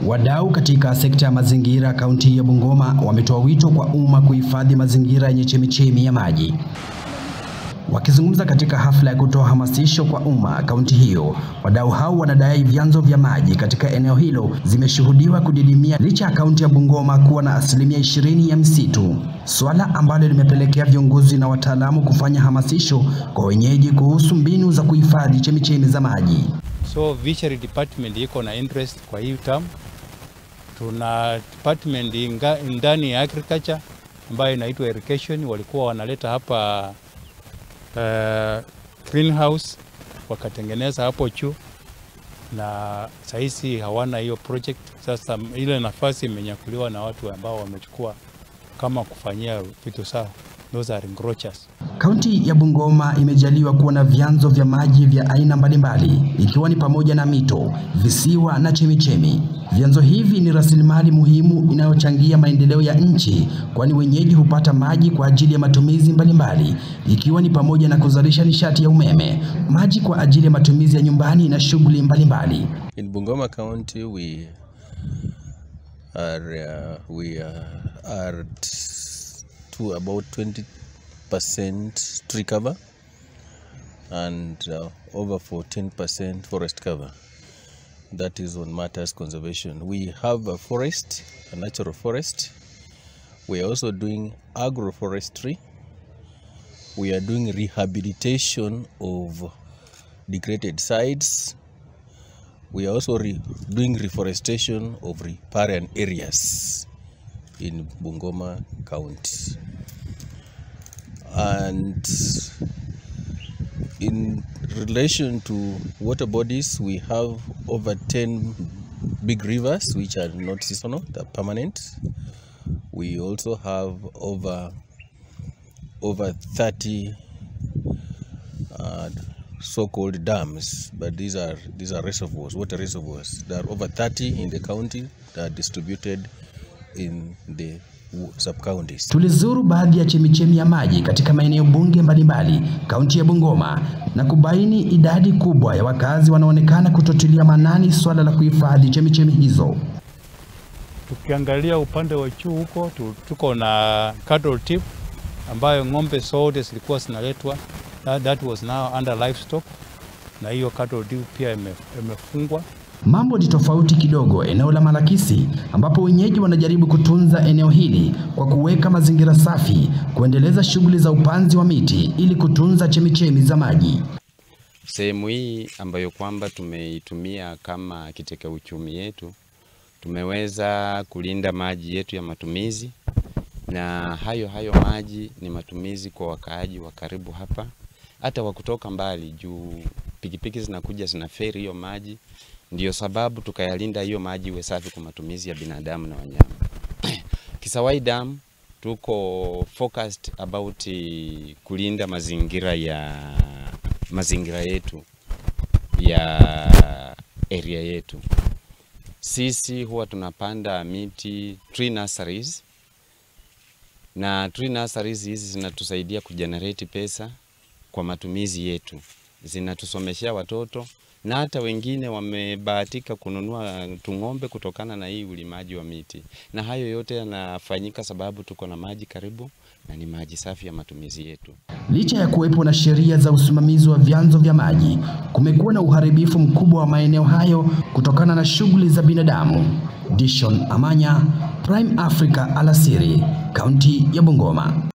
Wadau katika sekta ya mazingira kaunti ya Bungoma wametoa wito kwa umma kuhifadhi mazingira yenye chemichemi ya maji. Wakizungumza katika hafla ya kutoa hamasisho kwa umma kaunti hiyo, wadau hao wanadai vyanzo vya maji katika eneo hilo zimeshuhudiwa kudidimia licha ya kaunti ya Bungoma kuwa na asilimia ishirini ya misitu, swala ambalo limepelekea viongozi na wataalamu kufanya hamasisho kwa wenyeji kuhusu mbinu za kuhifadhi chemichemi za maji. So fishery department iko na interest kwa hii term. Tuna department inga, ndani ya agriculture ambayo inaitwa irrigation, walikuwa wanaleta hapa uh, greenhouse wakatengeneza hapo juu, na sahizi hawana hiyo project. Sasa ile nafasi imenyakuliwa na watu ambao wamechukua kama kufanyia vitu sawa, those are encroachers. Kaunti ya Bungoma imejaliwa kuwa na vyanzo vya maji vya aina mbalimbali ikiwa ni pamoja na mito, visiwa na chemichemi. Vyanzo hivi ni rasilimali muhimu inayochangia maendeleo ya nchi, kwani wenyeji hupata maji kwa ajili ya matumizi mbalimbali ikiwa ni pamoja na kuzalisha nishati ya umeme, maji kwa ajili ya matumizi ya nyumbani na shughuli mbalimbali. In Bungoma County, we are uh, we uh, are t- to about 20 percent tree cover and uh, over 14 percent forest cover. That is on matters conservation. We have a forest, a natural forest. We are also doing agroforestry. We are doing rehabilitation of degraded sites we are also re- doing reforestation of riparian areas in Bungoma County. And in relation to water bodies, we have over 10 big rivers which are not seasonal, they're permanent. We also have over over 30 uh, so-called dams, but these are these are reservoirs, water reservoirs. There are over 30 in the county that are distributed in the w- sub-counties. Tulizuru baadhi ya chemichemi ya maji katika maeneo bunge mbalimbali kaunti ya Bungoma na kubaini idadi kubwa ya wakazi wanaonekana kutotilia manani swala la kuhifadhi chemichemi hizo. Tukiangalia upande wa juu huko tu- tuko na cattle tip ambayo ng'ombe zote zilikuwa zinaletwa that, that was now under livestock, na hiyo cattle tip pia ime- imefungwa. Mambo ni tofauti kidogo eneo la Malakisi ambapo wenyeji wanajaribu kutunza eneo hili kwa kuweka mazingira safi, kuendeleza shughuli za upanzi wa miti ili kutunza chemichemi za maji. Sehemu hii ambayo kwamba tumeitumia kama kiteka uchumi yetu, tumeweza kulinda maji yetu ya matumizi, na hayo hayo maji ni matumizi kwa wakaaji wa karibu hapa, hata wa kutoka mbali, juu pikipiki zinakuja zinaferi hiyo maji. Ndio sababu tukayalinda hiyo maji iwe safi kwa matumizi ya binadamu na wanyama. Kisawai Dam tuko focused about eh, kulinda mazingira ya mazingira yetu ya area yetu. Sisi huwa tunapanda miti tree nurseries, na tree nurseries hizi zinatusaidia kujenerate pesa kwa matumizi yetu, zinatusomeshea watoto na hata wengine wamebahatika kununua tung'ombe kutokana na hii ulimaji wa miti, na hayo yote yanafanyika sababu tuko na maji karibu na ni maji safi ya matumizi yetu. Licha ya kuwepo na sheria za usimamizi wa vyanzo vya maji, kumekuwa na uharibifu mkubwa wa maeneo hayo kutokana na shughuli za binadamu. Dishon Amanya, Prime Africa alasiri, kaunti ya Bungoma.